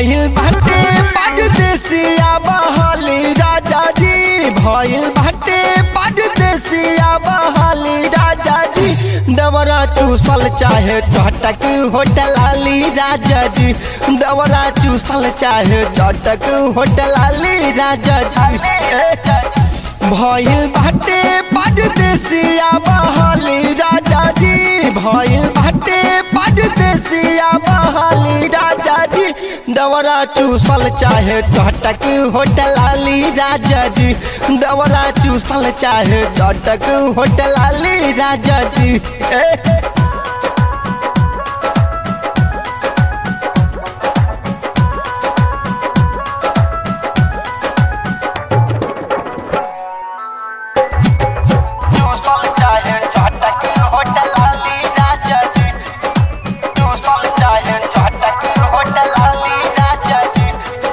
भइल बाटे परदेसिया बहाली राजा जी भइल बाटे परदेसिया बहाली राजा जी दवरा चूसल चाहे चटक होटल आली राजा जी दवरा चूसल चाहे चटक होटल आली राजा जी भइल बाटे परदेसिया बहाली राजा जी भइल बाटे परदेसिया बहाली राजा जी दवरा चूसल चाहे चटक होटल आली राजा जी दवरा चूसल चाहे चटक होटल आली राजा जी ए चूसल चाहे चटक होटल आली राजा जी चूसल चाहे चटक होटल आली राजा जी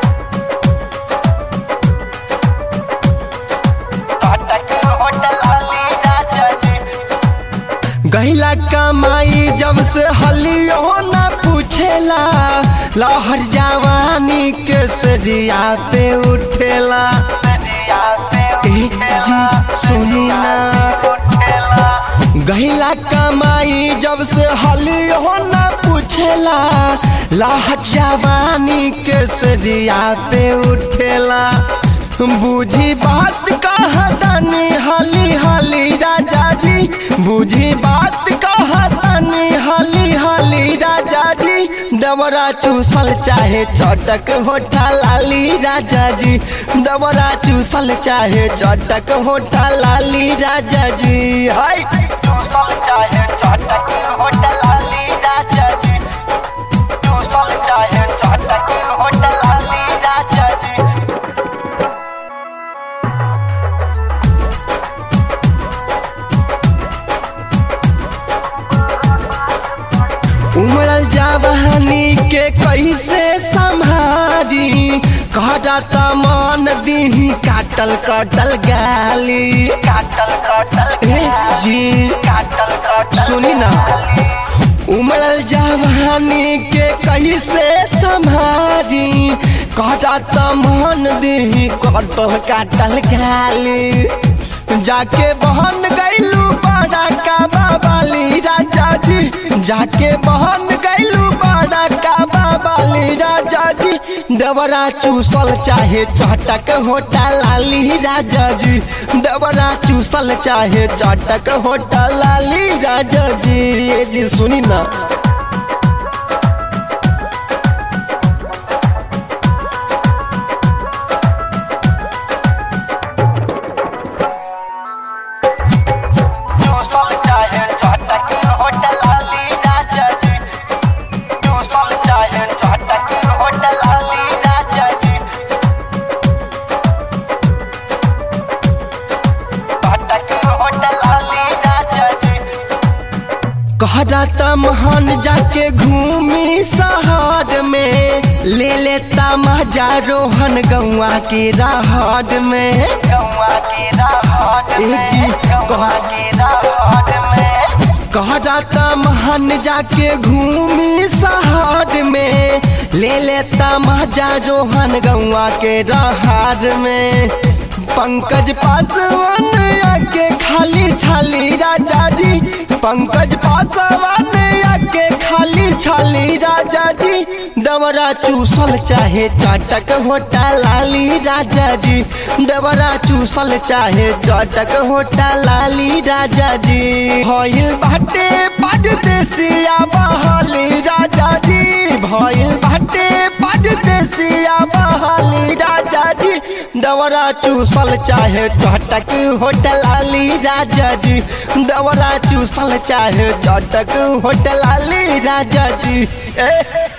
चटक होटल आली राजा जी गहिला कमाई जब से हलियो न पूछेला लहर जवानी के सजिया पे उठेला ए, जी सुनी ना गहिला कमाई जब से हलियो न पूछेला लहर जवानी के सजिया पे उठेला बूझी बात कहतनी हली हली राजा जी बूझी बात कहतनी हली हली राजा जी दवरा चूसल चाहे चटक होठा लाली राजा जी दवरा चूसल चाहे चटक होठा लाली राजा जी हाय चूसल चाहे चटक होठा लाली राजा जी चूसल चाहे चटक होठा लाली राजा जी उमड़ल जवानी के कैसे संभारी कहता मन दी काटल कटल गाली काटल कटल जी काटल कटल सुनी ना उमड़ल जवानी के कैसे संभारी कहता मन दी कटल काटल गाली जाके बहन गैलू बड़ा का बाबाली राजा जी जाके बहन गैलू बड़ा का बाबाली राजा जी दवरा चूसल चाहे चटक होटा लाली राजा जी दवरा चूसल चाहे चटक होटा लाली राजा जी ये जी सुनी ना चूसल चाहे चटक होटल आली राजा जी चूसल चाहे चटक होटल आली राजा जी चटक होटल आली राजा जी कहता महान जाके घूमी शहर में ले लेता मजा रोहन गौआ के राहत में गौआ के राहत में गौआ के राहत में कहता महान जाके घूमी शहर में ले लेता मजा रोहन गौआ के राहत में पंकज पासवान आके खाली छाली राजा जी पंकज पासवान आके खाली छाली राजा जी दवरा चूसल चाहे चटक होटा लाली राजा जी दवरा चूसल चाहे चटक होटा लाली राजा जी भइल बाटे परदेसिया बहाली राजा जी भइल बाटे परदेसिया बहाली राजा जी दवरा चूसल चाहे चटक होटल आली राजा जी दवरा चूसल चाहे चटक होटल आली राजा जी ए